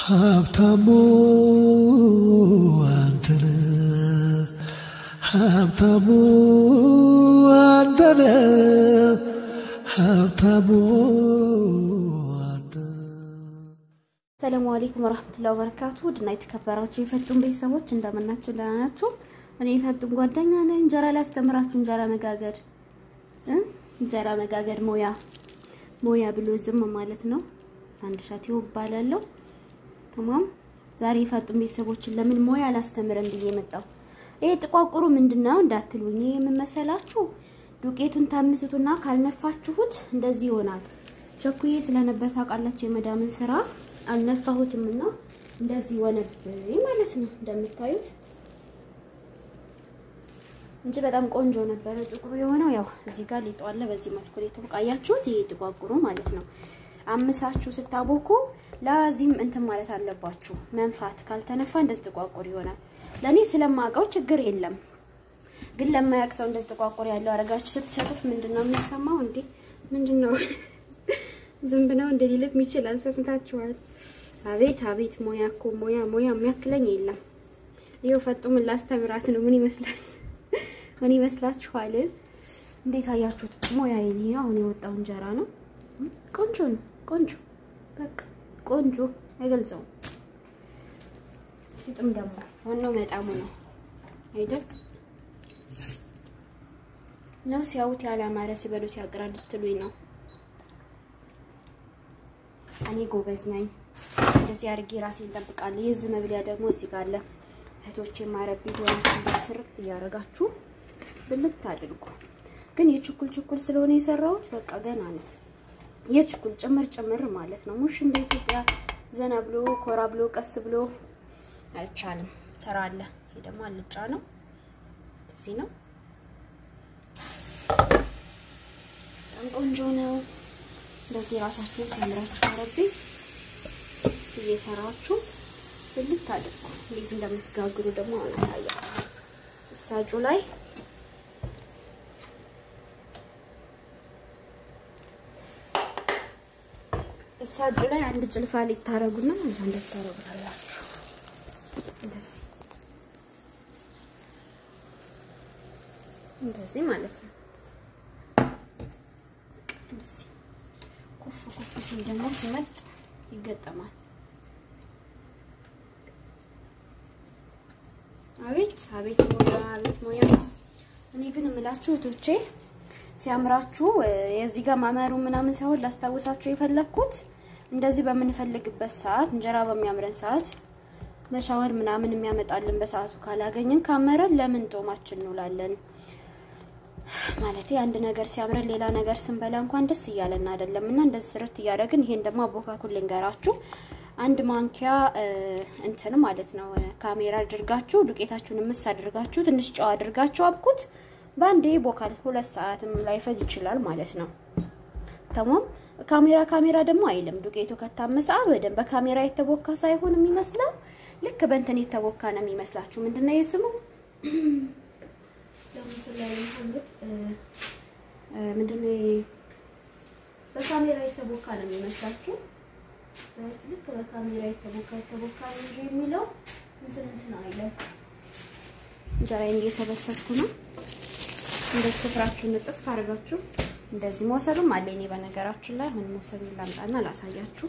ሀብታሙ አንተነ ሀብታሙ አንተነ ሀብታሙ አንተነ ሰላሙ አለይኩም ወራህመቱላሂ ወበረካቱ ድና የተከበራችሁ የፈጡን ቤተሰቦች እንደምናችሁ ደህና ናችሁ? እኔ የፈጡን ጓደኛ ነኝ። እንጀራ ላስተምራችሁ እንጀራ መጋገር እ እንጀራ መጋገር ሞያ ሞያ ብሎ ዝም ማለት ነው። አንድ ሻት ይባላለሁ። ተማም ዛሬ የፈጡን ቤተሰቦችን ለምን ሞያ አላስተምረን ብዬ መጣሁ። ይሄ ጥቋቁሩ ምንድነው እንዳትሉኝ፣ ይሄ ምን መሰላችሁ? ዱቄቱን ታምስቱና ካልነፋችሁት እንደዚህ ይሆናል። ቸኩዬ ስለነበር ታውቃላችሁ የመዳምን ስራ አልነፋሁትም እና እንደዚህ ሆነብኝ ማለት ነው። እንደምታዩት እንጂ በጣም ቆንጆ ነበረ። ጥቁሩ የሆነው ያው እዚህ ጋር ሊጡ አለ። በዚህ መልኩ ላይ ተቃያችሁት። ይሄ ጥቋቁሩ ማለት ነው። አምሳችሁ ስታቦኩ ላዚም እንትን ማለት አለባችሁ። መንፋት ካልተነፋ እንደዚህ ጥቋቁር ይሆናል። ለኔ ስለማውቀው ችግር የለም ግን ለማያውቅ ሰው እንደዚህ ጥቋቁር ያለው አረጋችሁ ስትሰጡት ምንድነው የሚሰማው? እንዴ ምንድነው ዝንብ ነው እንደ ሊልም ይችላል። ሰምታችኋል። አቤት አቤት ሞያ እኮ ሞያ ሞያ የሚያክለኝ የለም። ይኸው ፈጡ ምን ላስተምራት ነው? ምን ይመስላል? ምን ይመስላችኋል? እንዴት አያችሁት? ሞያ ይሄ አሁን የወጣው እንጀራ ነው። ቆንጆ ነው። ቆንጆ በቃ ቆንጆ አይገልጸውም። ሲጥም ደግሞ ዋናው መጣሙ ነው አይደል? ነው ሲያዩት ያላማረ ሲበሉ ሲያቅራ ልትሉኝ ነው። እኔ ጎበዝ ነኝ። እንደዚህ አድርጌ ራሴን እንጠብቃለሁ። የዚህ መብሊያ ደግሞ እዚህ ጋር አለ። እህቶቼ ማረቤት ሆናችሁ በስርት እያደረጋችሁ ብልት አድርጉ። ግን የችኩል ችኩል ስለሆነ የሰራሁት በቃ ገና ነው። የችኩል ጭምር ጭምር ማለት ነው። ሙሽ እንደ ኢትዮጵያ ዘና ብሎ ኮራ ብሎ ቀስ ብሎ አይቻልም። ስራ አለ። ይሄ ደግሞ አልጫ ነው። እዚህ ነው። በጣም ቆንጆ ነው። እንደዚህ ራሳችሁን ሲያምራችሁ አረቤ እየሰራችሁ ብልት አድርጉ። እንዴት እንደምትጋግሩ ደግሞ አሁን አሳያችሁ። እሳጩ ላይ እሳጩ ላይ አንድ ጭልፋ ሊታረጉና እዛ እንደዚህ ታረጉታላችሁ። እንደዚህ እንደዚህ ማለት ነው። እንደዚህ ኩፍ ኩፍ ሲል ደግሞ ሲመጥ ይገጠማል። አቤት አቤት ሞያ አቤት ሞያ። እኔ ግን የምላችሁ እህቶቼ ሲያምራችሁ የዚህ ጋር ማመሩ ምናምን ሳይሆን ላስታውሳችሁ የፈለግኩት እንደዚህ በምንፈልግበት ሰዓት እንጀራ በሚያምረን ሰዓት መሻወር ምናምን የሚያመጣልን በሰዓቱ ካላገኘን ካመረን ለምን ጦማችን እንውላለን? ማለት አንድ ነገር ሲያምረን ሌላ ነገር ስንበላ እንኳን ደስ እያለን አይደለም። እና እንደዚህ ስርት እያደረግን ይሄን ደግሞ አቦካኩል ልንገራችሁ። አንድ ማንኪያ እንትን ማለት ነው ካሜራ አድርጋችሁ ዱቄታችሁን ምስ አድርጋችሁ ትንሽ ጨው አድርጋችሁ አብኩት። በአንዴ ቦካል። ሁለት ሰዓትም ላይፈጅ ይችላል ማለት ነው። ተማም ካሜራ ካሜራ ደግሞ አይልም። ዱቄቱ ከታመሰ በደንብ በካሜራ የተቦካ ሳይሆን የሚመስለው ልክ በእንትን የተቦካ ነው የሚመስላችሁ። ምንድነው የስሙ ምንድነው? በካሜራ የተቦካ ነው የሚመስላችሁ ልክ በካሜራ የተቦካ የተቦካ ነው እንጂ የሚለው እንትን እንትን አይለም። እንጀራዬን እየሰበሰብኩ ነው። እንደዚህ ስፍራችሁን ንጥፍ አድርጋችሁ እንደዚህ መውሰዱም አለ። እኔ በነገራችን ላይ አሁን መውሰዱን ላምጣና ላሳያችሁ።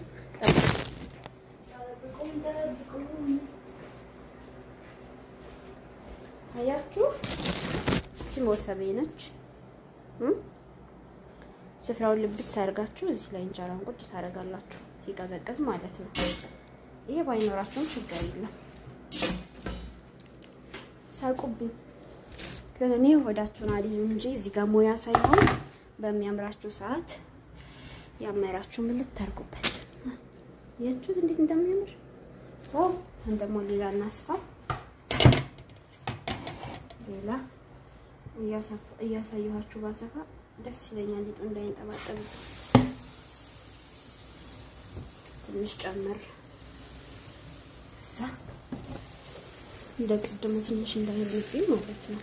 አያችሁ፣ እቺ መውሰቤ ነች። ስፍራውን ልብስ አድርጋችሁ እዚህ ላይ እንጀራውን ቁጭ ታደርጋላችሁ ሲቀዘቅዝ ማለት ነው። ይሄ ባይኖራቸውም ችግር የለም። ሳቁብኝ ግን እኔ ሆዳችሁን አልይም እንጂ እዚህ ጋር ሞያ ሳይሆን በሚያምራችሁ ሰዓት ያመራችሁ ምን ልታርጉበት ያችሁት እንዴት እንደሚያምር ዋው! ደግሞ ሌላ እናስፋ ሌላ እያሳየኋችሁ ባሰፋ ደስ ይለኛል። ሊጡ እንዳይንጠባጠብ ትንሽ ጨምር እዛ እንደ ቅድሙ ትንሽ እንዳይልብኝ ማለት ነው።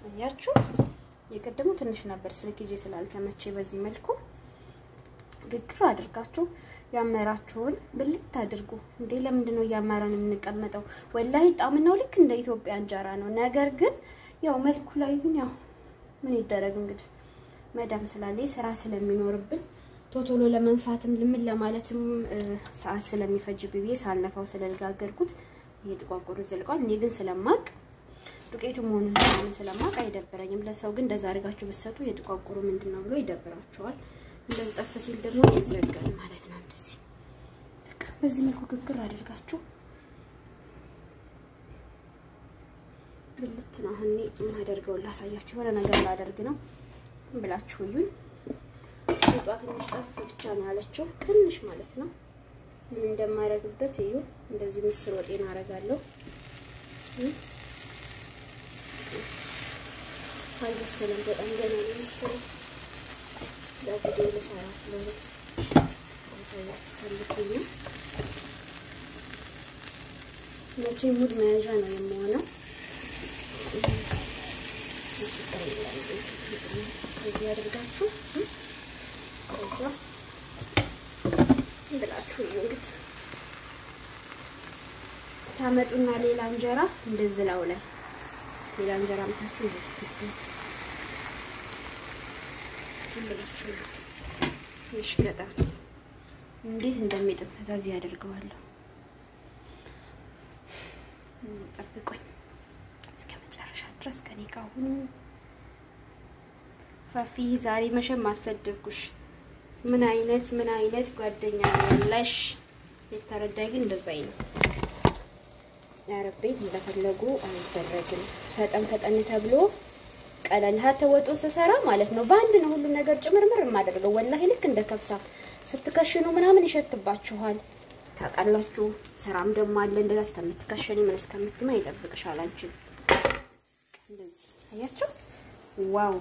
አያችሁ፣ የቀደሙ ትንሽ ነበር ስልክ ይዤ ስላልተመቼ በዚህ መልኩ ግግር አድርጋችሁ ያመራችሁን ብልት አድርጉ። እንዴ ለምንድን ነው እያመራን የምንቀመጠው? ወላሂ ጣምናው ልክ እንደ ኢትዮጵያ እንጀራ ነው። ነገር ግን ያው መልኩ ላይ ግን ያው ምን ይደረግ እንግዲህ መዳም ስላለ ስራ ስለሚኖርብን ቶቶሎ ለመንፋትም ልምን ለማለትም ሰዓት ስለሚፈጅ ብዬ ሳልነፋው ስለልጋገርኩት ይሄ ጥቋቁሩ ዘልቋል። እኔ ግን ስለማቅ ዱቄቱ መሆኑን ምናምን ስለማቅ አይደብረኝም። ለሰው ግን እንደዛ አድርጋችሁ ብትሰጡ የጥቋቁሩ ምንድን ነው ብሎ ይደብራቸዋል። እንደዚህ ጠፍ ሲል ደግሞ ይዘጋል ማለት ነው። እንደዚህ በቃ በዚህ መልኩ ግግር አድርጋችሁ ብልት ነው። አሁን የማደርገውን ላሳያችሁ። የሆነ ነገር ላደርግ ነው ብላችሁ እዩኝ። ጧ ትንሽ ጠፍ ብቻ ነው ያለችው፣ ትንሽ ማለት ነው። ምን እንደማደርግበት እዩ። እንደዚህ ምስር ወጤን አደርጋለሁ። አልበሰለም፣ በጣም ገና ነው ምስር ለቪዲዮ ልሰራ ስለሆነ ታያችሁ መቼ ሙድ መያዣ ነው የምሆነው። ከዚህ አድርጋችሁ ከዛ ብላችሁ እዩ እንግዲህ ታመጡና ሌላ እንጀራ እንደዚህ ላው ላይ ሌላ እንጀራ ምታችሁ እንደዚህ ዝም ብላችሁ ነው ይሽገጣ እንዴት እንደሚጥም ከዛዚህ ያደርገዋለሁ። ጠብቁኝ እስከ መጨረሻ ድረስ ከኔ ጋር ሁኑ። ፋፊ ዛሬ መቼም አሰደብኩሽ። ምን አይነት ምን አይነት ጓደኛ ያለሽ? የተረዳይ ግን እንደዛ ነው። ያረቤት እንደፈለጉ አይደረግም። ፈጠን ፈጠን ተብሎ ቀለል ተወጡ ስሰራ ማለት ነው። በአንድ ነው ሁሉ ነገር ጭምርምር የማደርገው። ወላሂ ልክ እንደ ከብሳ ስትከሽኑ ምናምን ይሸትባችኋል። ታውቃላችሁ። ስራም ደግሞ አለ እንደዛ እስከምትከሽኒ ምን እስከምትማ ይጠብቅሻል። አንቺን እንደዚህ አያችሁ። ዋው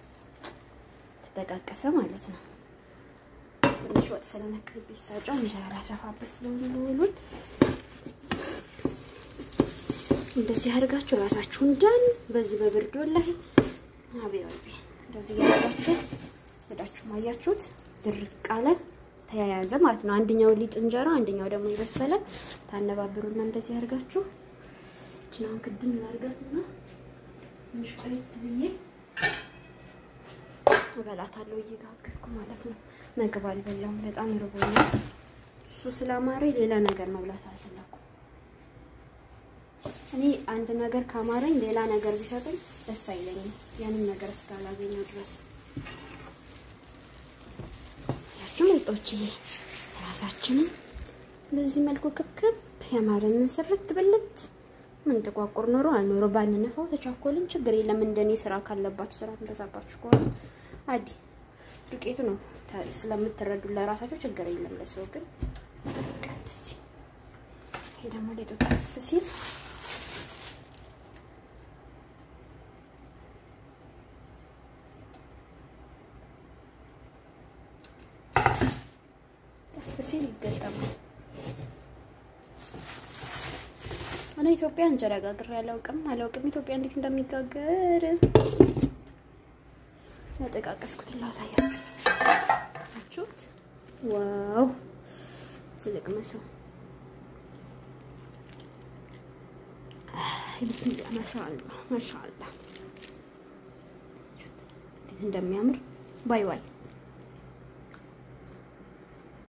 ተጠቃቀሰ ማለት ነው። ትንሽ ወጥ ስለነክርብኝ ሳጫው እንጀራ ላሰፋበት ስለሆነ ውሉን እንደዚህ አድርጋችሁ ራሳችሁን ዳን በዚህ በብርድ ወላሂ አቤቤ እንደዚህ ያደርጋችሁ ወዳችሁ ማያችሁት ድርቅ አለ ተያያዘ ማለት ነው። አንደኛው ሊጥ እንጀራ፣ አንደኛው ደግሞ የበሰለ ታነባብሩና እንደዚህ አድርጋችሁ እችናን ክድን ላድርጋትና ትንሽ ቆየት ብዬ እበላታለሁ እየጋገርኩ ማለት ነው። ምግብ አልበላም፣ በጣም ርቦኛል። እሱ ስላማረኝ ሌላ ነገር መብላት አልፈለኩም። እኔ አንድ ነገር ካማረኝ ሌላ ነገር ቢሰጡኝ ደስ አይለኝም፣ ያንን ነገር እስካላገኘው ድረስ። ያችሁ ምርጦች ራሳችንን በዚህ መልኩ ክብክብ ያማረን ስርት ብልት ምን ጥቋቁር ኖሮ አልኖሮ ባንነፋው ተቻኮልን ችግር የለም። እንደኔ ስራ ካለባችሁ ስራ እንደዛባችሁ ከሆነ አዲ ዱቄቱ ነው ስለምትረዱ ለራሳችሁ ችግር የለም። ለሰው ግን ቀንስ። ይሄ ደግሞ ሊጡ ጠፍ ሲል ጠፍ ሲል ይገጠማል። እኔ ኢትዮጵያ እንጀራ ጋግሬ አላውቅም አላውቅም ኢትዮጵያ እንዴት እንደሚጋገር ያጠቃቀስኩትን ላሳያችሁ። አችሁት? ዋው ትልቅ መሰው ቢስሚላ ማሻአላ ማሻአላ እንዴት እንደሚያምር ባይ ባይ